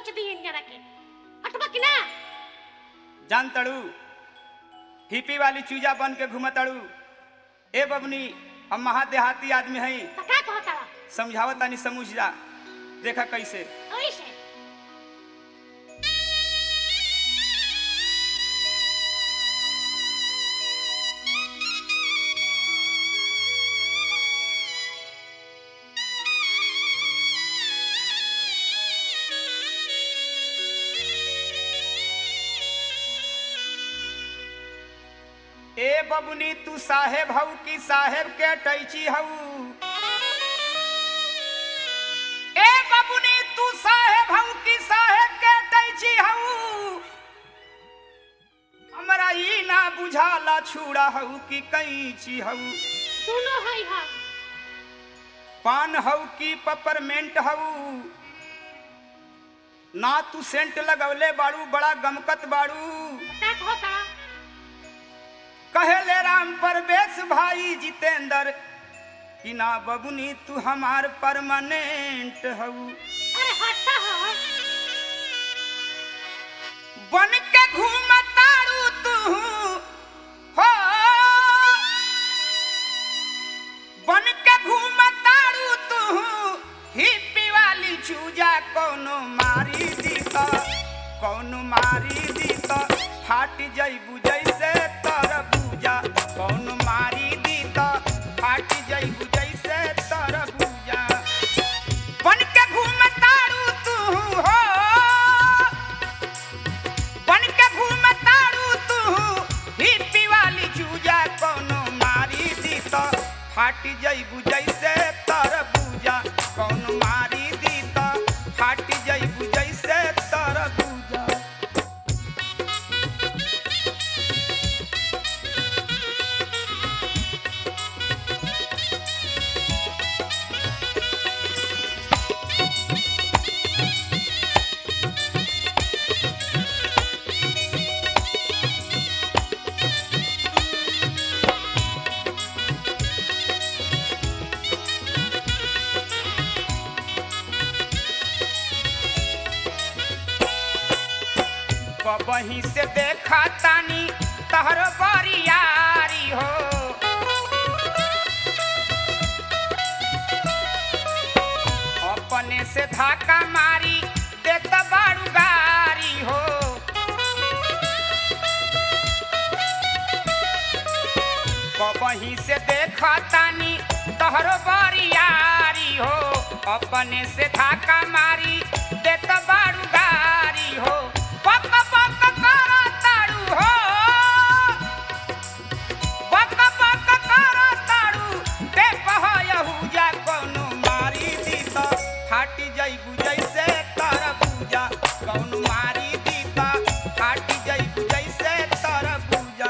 नोच दी जरा के हटबा कि ना जान तड़ू हिपी वाली चूजा बन के घूमतड़ू ए बबनी हम महादेहाती आदमी हई तो का कहता समझावत तानी समझ जा देखा कैसे ऐसे ए बबनी तू साहेब हऊ कि साहेब के टैची हऊ ए बबनी तू साहेब हऊ कि साहेब के टैची हऊ हमरा ई ना बुझाला छुड़ा हऊ कि कैची हऊ दोनों है हम पान हऊ कि पपरमेंट हऊ ना तू सेंट लगवले बाड़ू बड़ा गमकत बाड़ू का कहता कहेले राम परवेश भाई जितेंद्र कि ना बबुनी तू हमार परमानेंट हऊ अरे हटता हो बन के घूमतारू तू हो बन के घूमतारू तू हिप्पी वाली चूजा कोनो मारी दी त कोनो मारी दी त फाट जइबू जैसे तरबूजा कोनो मारी दी त फाट जइबू जैसे तरबूजा बन के घूमतारू तू हो बन के घूमतारू तू हिप्पी वाली चूजा कोनो मारी दी त फाट जइबू जैसे तरबूजा कोनो मारी दी त फाट जइबू जैसे तरबूजा बही से देखा तानी तहर बरियारी हो अपने से धाका मारी देत बारू गारी हो बही से देखा तानी तहर बरियारी हो अपने से धाका मारी देत बारू गारी हो पक पक करा तारू हो पक पक करा तारू ते पहयहुजा कोनो मारी दी त फाटी जइबू जैसे तरबूजा कोनो मारी दी त फाटी जइबू जैसे तरबूजा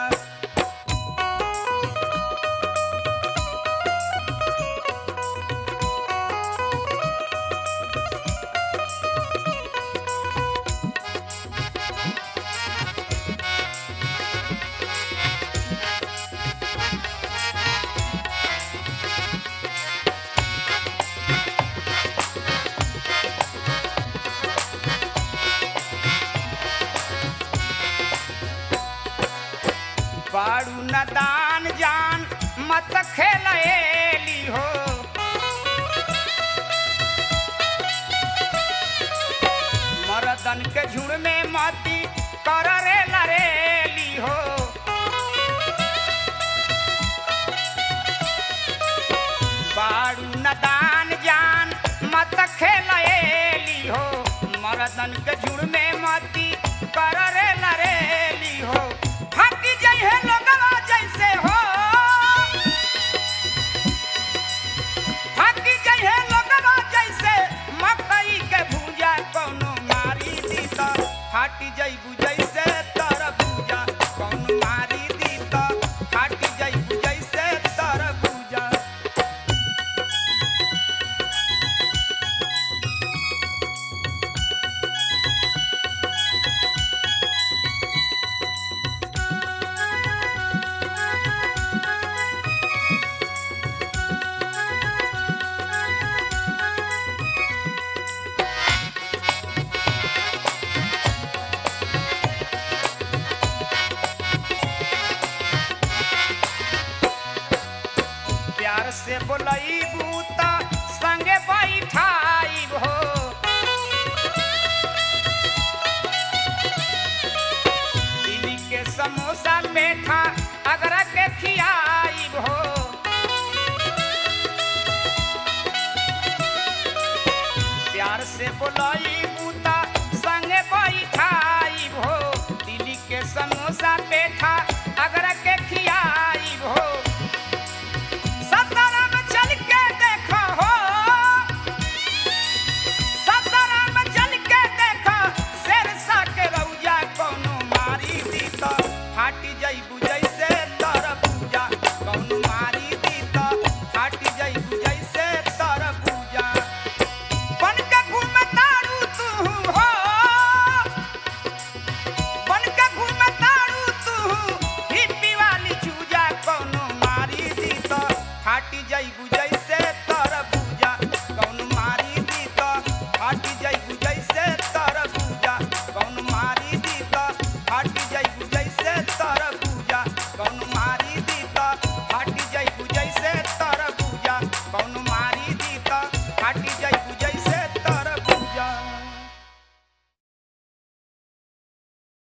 बारू नदान जान मत खेलएली हो मरदन के झुड़ में मती कर रे लरेली हो बारू नदान जान मत खेलएली हो मरदन के झुड़ में मती कर रे लरेली हो हकी जइहे लोगवा जैसे हो हकी जइहे लोगवा जैसे मकई के भूजा कोनो मारी दी त फाटी जइबू जैसे तरबूजा कोनो मारी दी त फाटी जइबू जैसे तरबूजा से बोलईबू त संगे बैठाइब हो दिल्ली के समोसा पेठा अगरा के खियाइब हो प्यार से बोला